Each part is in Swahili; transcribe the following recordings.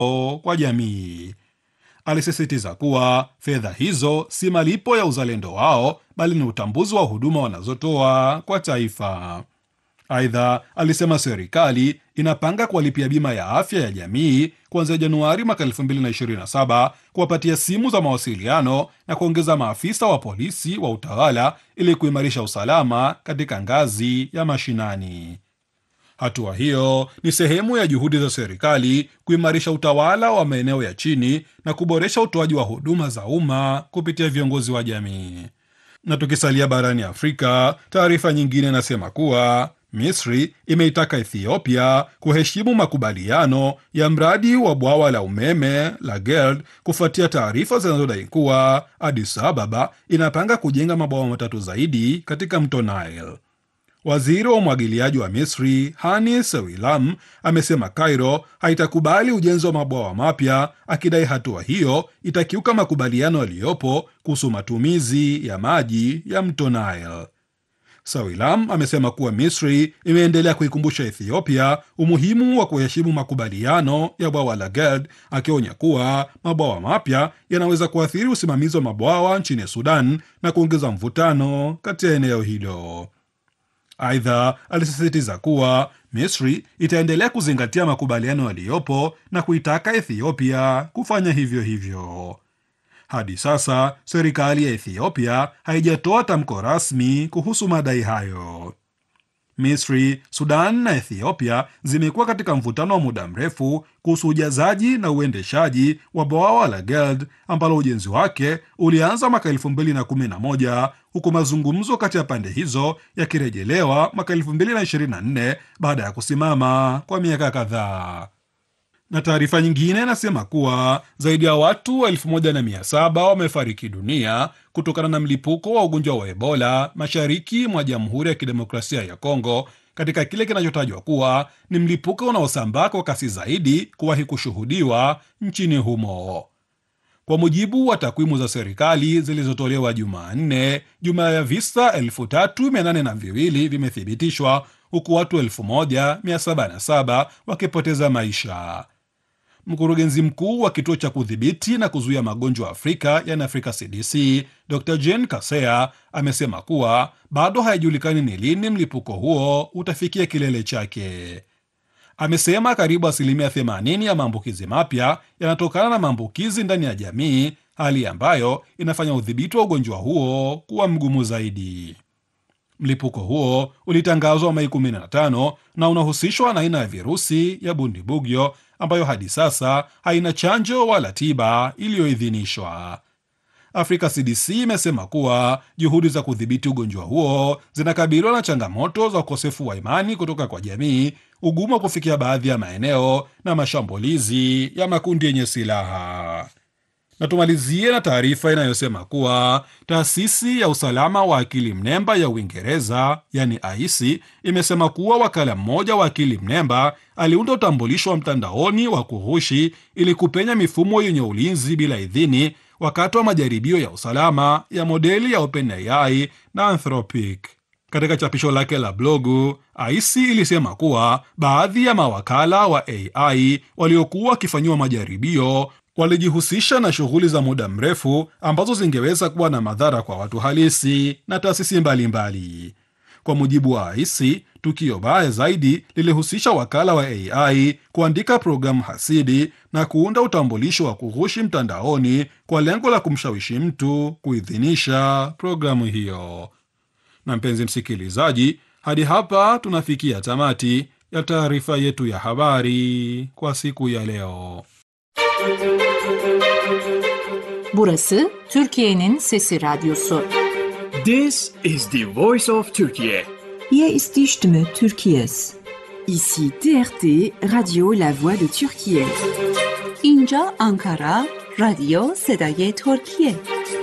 kwa jamii. Alisisitiza kuwa fedha hizo si malipo ya uzalendo wao, bali ni utambuzi wa huduma wanazotoa kwa taifa. Aidha, alisema serikali inapanga kuwalipia bima ya afya ya jamii kuanzia Januari mwaka 2027, kuwapatia simu za mawasiliano na kuongeza maafisa wa polisi wa utawala ili kuimarisha usalama katika ngazi ya mashinani. Hatua hiyo ni sehemu ya juhudi za serikali kuimarisha utawala wa maeneo ya chini na kuboresha utoaji wa huduma za umma kupitia viongozi wa jamii. Na tukisalia barani Afrika, taarifa nyingine inasema kuwa Misri imeitaka Ethiopia kuheshimu makubaliano ya mradi wa bwawa la umeme la Gerd kufuatia taarifa zinazodai kuwa Addis Ababa inapanga kujenga mabwawa matatu zaidi katika mto Nile. Waziri wa umwagiliaji wa Misri Hani Sewilam amesema Cairo haitakubali ujenzi wa mabwawa mapya, akidai hatua hiyo itakiuka makubaliano yaliyopo kuhusu matumizi ya maji ya mto Nile. Sawilam amesema kuwa Misri imeendelea kuikumbusha Ethiopia umuhimu wa kuheshimu makubaliano ya bwawa la Gerd, akionya kuwa mabwawa mapya yanaweza kuathiri usimamizi wa mabwawa nchini Sudan na kuongeza mvutano kati ya eneo hilo. Aidha, alisisitiza kuwa Misri itaendelea kuzingatia makubaliano yaliyopo na kuitaka Ethiopia kufanya hivyo hivyo. Hadi sasa serikali ya Ethiopia haijatoa tamko rasmi kuhusu madai hayo. Misri, Sudan na Ethiopia zimekuwa katika mvutano wa muda mrefu kuhusu ujazaji na uendeshaji wa bwawa la Gerd ambalo ujenzi wake ulianza mwaka 2011 huku mazungumzo kati ya pande hizo yakirejelewa mwaka 2024 baada ya kusimama kwa miaka kadhaa na taarifa nyingine inasema kuwa zaidi ya watu elfu moja na mia saba wamefariki dunia kutokana na mlipuko wa ugonjwa wa Ebola mashariki mwa Jamhuri ya Kidemokrasia ya Kongo, katika kile kinachotajwa kuwa ni mlipuko unaosambaa kwa kasi zaidi kuwahi kushuhudiwa nchini humo. Kwa mujibu wa takwimu za serikali zilizotolewa Jumanne, jumla ya visa elfu tatu mia nane na viwili vimethibitishwa huku watu elfu moja mia saba na saba wakipoteza maisha. Mkurugenzi mkuu wa kituo cha kudhibiti na kuzuia magonjwa Afrika yani Afrika CDC, Dr Jane Kaseya amesema kuwa bado haijulikani ni lini mlipuko huo utafikia kilele chake. Amesema karibu asilimia 80 ya maambukizi mapya yanatokana na maambukizi ndani ya jamii, hali ambayo inafanya udhibiti wa ugonjwa huo kuwa mgumu zaidi. Mlipuko huo ulitangazwa Mei 15 na unahusishwa na aina ya virusi ya Bundibugyo ambayo hadi sasa haina chanjo wala tiba iliyoidhinishwa. Afrika CDC imesema kuwa juhudi za kudhibiti ugonjwa huo zinakabiliwa na changamoto za ukosefu wa imani kutoka kwa jamii, ugumu wa kufikia baadhi ya maeneo na mashambulizi ya makundi yenye silaha. Na tumalizie na taarifa inayosema kuwa taasisi ya usalama wa akili mnemba ya Uingereza yani AISI imesema kuwa wakala mmoja wa akili mnemba aliunda utambulisho wa mtandaoni wa kughushi ili kupenya mifumo yenye ulinzi bila idhini wakati wa majaribio ya usalama ya modeli ya OpenAI na Anthropic. Katika chapisho lake la blogu, AISI ilisema kuwa baadhi ya mawakala wa AI waliokuwa wakifanyiwa majaribio walijihusisha na shughuli za muda mrefu ambazo zingeweza kuwa na madhara kwa watu halisi na taasisi mbalimbali. Kwa mujibu wa AISI, tukio baya zaidi lilihusisha wakala wa AI kuandika programu hasidi na kuunda utambulisho wa kughushi mtandaoni kwa lengo la kumshawishi mtu kuidhinisha programu hiyo. Na mpenzi msikilizaji, hadi hapa tunafikia tamati ya taarifa yetu ya habari kwa siku ya leo. Burası Türkiye'nin Sesi Radyosu. This is the voice of Turkey. Hier ist die Stimme Türkiye's. Ici TRT, Radio La Voix de Turquie. اینجا آنکارا رادیو صدای ترکیه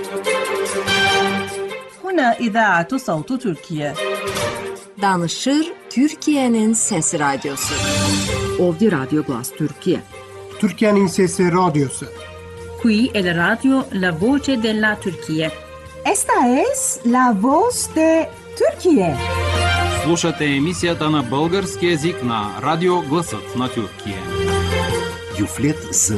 هنا إذاعة صوت تركيا Danışır Türkiye'nin Sesi Radyosu. Ovdje Radio Glas Turkije. Türkiye'nin Sesi Radyosu. Qui è la radio La Voce della Turchia. Esta es la voz de Turquie. Слушате емисията на български язик на Радио Гласът на Тюркия. radioflet z